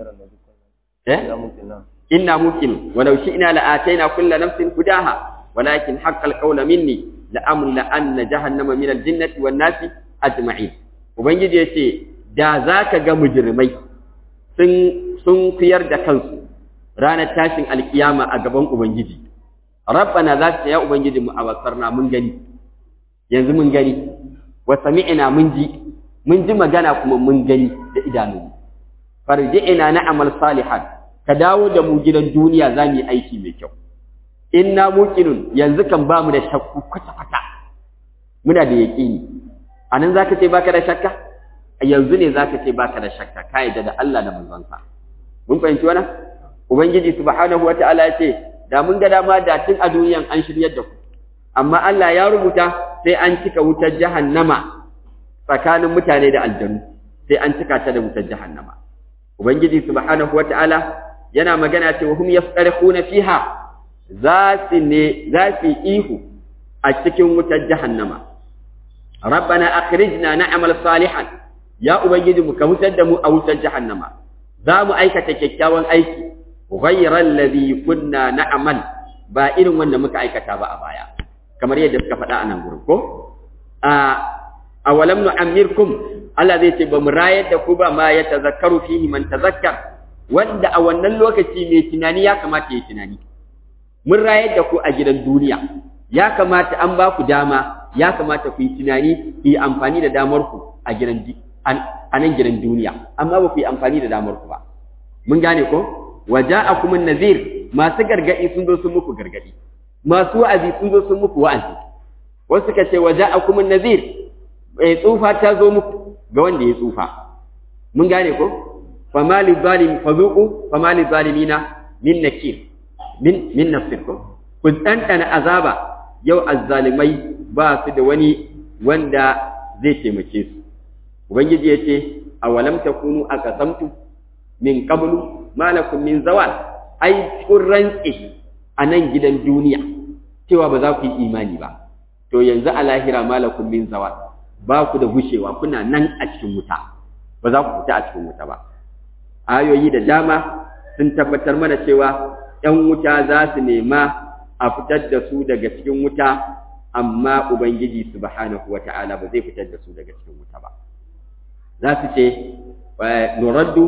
Speaker 1: eh inna muqinun walau shi'na la'atayna kulla nafsin hudaha walakin haqqal qawla minni la'amla anna jahannama min al-jinnati wan nasi ajma'in ubangiji yace da zaka ga mujrimai sun sun kuyar da kansu ranar tashin alkiyama a gaban ubangiji rabbana za ta ya ubangiji mu abasarna mun gani yanzu mun gani wa sami'na mun ji mun ji magana kuma mun gani da idanu farji'ina na'mal salihan ka dawo da mu gidan duniya za mu yi aiki mai kyau inna muqinun yanzu kan ba mu da shakku kwata kwata muna da yaqini anan zaka ce baka da shakka yanzu ne zaka ce baka da shakka ka yadda da Allah da manzonsa mun fahimci wannan ubangiji subhanahu wataala ya ce da mun ga dama da tun a duniyan an shiryar da ku amma Allah ya rubuta sai an cika wutar jahannama tsakanin mutane da aljanu sai an cika ta da wutar jahannama ubangiji subhanahu wataala yana magana cewa hum yasqarihuna fiha za su ne za su ihu a cikin wutar jahannama rabbana akhrijna na'mal salihan ya ubangiji mu ka wutar da mu a wutar jahannama za mu aikata kyakkyawan aiki ghayra alladhi kunna na'mal ba irin wanda muka aikata ba a baya kamar yadda suka faɗa a nan gurin ko a awalam nu'ammirkum Allah zai ce ba mu rayar da ku ba ma ya tazakkaru fihi man tazakkar wanda a wannan lokaci mai tunani ya kamata ya tunani mun rayar da ku a gidan duniya ya kamata an ba ku dama ya kamata ku yi tunani ku yi amfani da damar ku a gidan a nan gidan duniya amma ba ku yi amfani da damar ku ba mun gane ko waja'akum an-nazir masu gargadi sun zo sun muku gargadi masu wa'azi sun zo sun muku wa'azi wasu suka ce waja'akum an-nazir bai tsufa ta zo muku ga wanda ya tsufa mun gane ko fama li zalim fazuqu fama li zalimina min nakir min min nafsir ko ku tantana azaba yau azzalimai ba su da wani wanda zai taimake su ubangiji ya ce awalam takunu aqasamtu min qablu malakum min zawal ai kun rantse a nan gidan duniya cewa ba za ku yi imani ba to yanzu a lahira malakum min zawal ba ku da gushewa kuna nan a cikin wuta ba za ku fita a cikin wuta ba ayoyi da dama sun tabbatar mana cewa ‘yan wuta za su nema a fitar da su daga cikin wuta amma ubangiji subhanahu wa ta'ala ba zai fitar da su daga cikin wuta ba za su ce nuraddu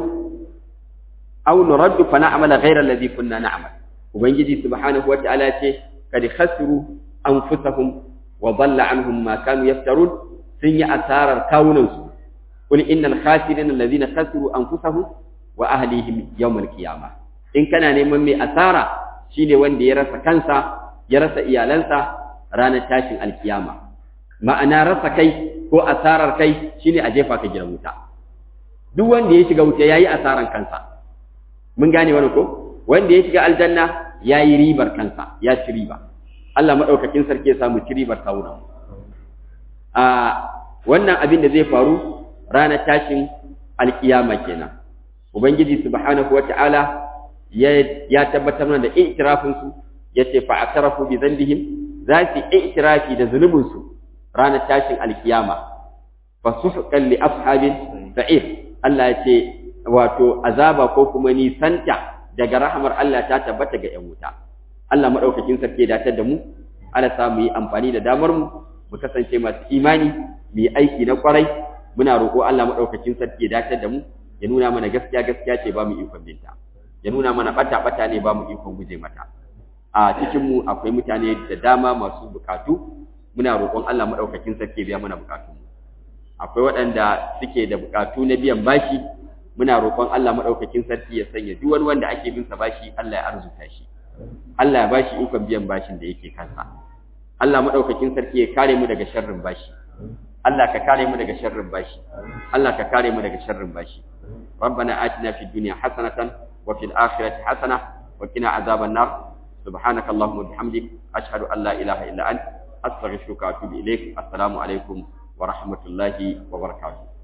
Speaker 1: aw nuraddu fa na'mala ghayra alladhi kunna na'mal ubangiji subhanahu wa ta'ala ce kad khasiru anfusahum wa dhalla anhum ma kanu yaftarun sun yi asarar kawunansu qul innal khasirina alladhina khasiru anfusahum wa ahlihim yawm alqiyamah in kana neman mai asara shine wanda ya rasa kansa ya rasa iyalansa ranar tashin alkiyama ma'ana rasa kai ko asarar kai shine a jefa ka gidan wuta duk wanda ya shiga wuta yayi asaran kansa mun gane wani ko wanda ya shiga aljanna yayi ribar kansa ya ci riba Allah madaukakin sarki ya samu ci ribar sauna a wannan abin da zai faru ranar tashin alkiyama kenan ubangiji subhanahu wata'ala ya ya tabbatar mana da i'tirafin su yace fa atarafu bi dhanbihim za su i'tirafi da zulubin su ranar tashin alkiyama fa suhqan li ashabin sa'ir Allah yace wato azaba ko kuma nisanta daga rahamar Allah ta tabbata ga 'yan wuta Allah madaukakin sarki ya datar da mu Allah sa mu yi amfani da damar mu mu kasance masu imani mu yi aiki na kwarai muna roƙo Allah madaukakin sarki ya datar da mu ya nuna mana gaskiya gaskiya ce ba mu ikon binta ya nuna mana bata bata ne ba mu ikon guje mata a cikin mu akwai mutane da dama masu bukatu muna roƙon Allah madaukakin sarki ya biya mana bukatu akwai waɗanda suke da bukatu na biyan bashi muna roƙon Allah madaukakin sarki ya sanya duk wani wanda ake bin sa bashi Allah ya arzuta shi Allah ya bashi ikon biyan bashin da yake kansa Allah madaukakin sarki ya kare mu daga sharrin bashi Allah ka kare mu daga sharrin bashi Allah ka kare mu daga sharrin bashi ربنا آتنا في الدنيا حسنة وفي الآخرة حسنة وقنا عذاب النار سبحانك اللهم وبحمدك أشهد أن لا إله إلا أنت أستغفرك وأتوب إليك السلام عليكم ورحمة الله وبركاته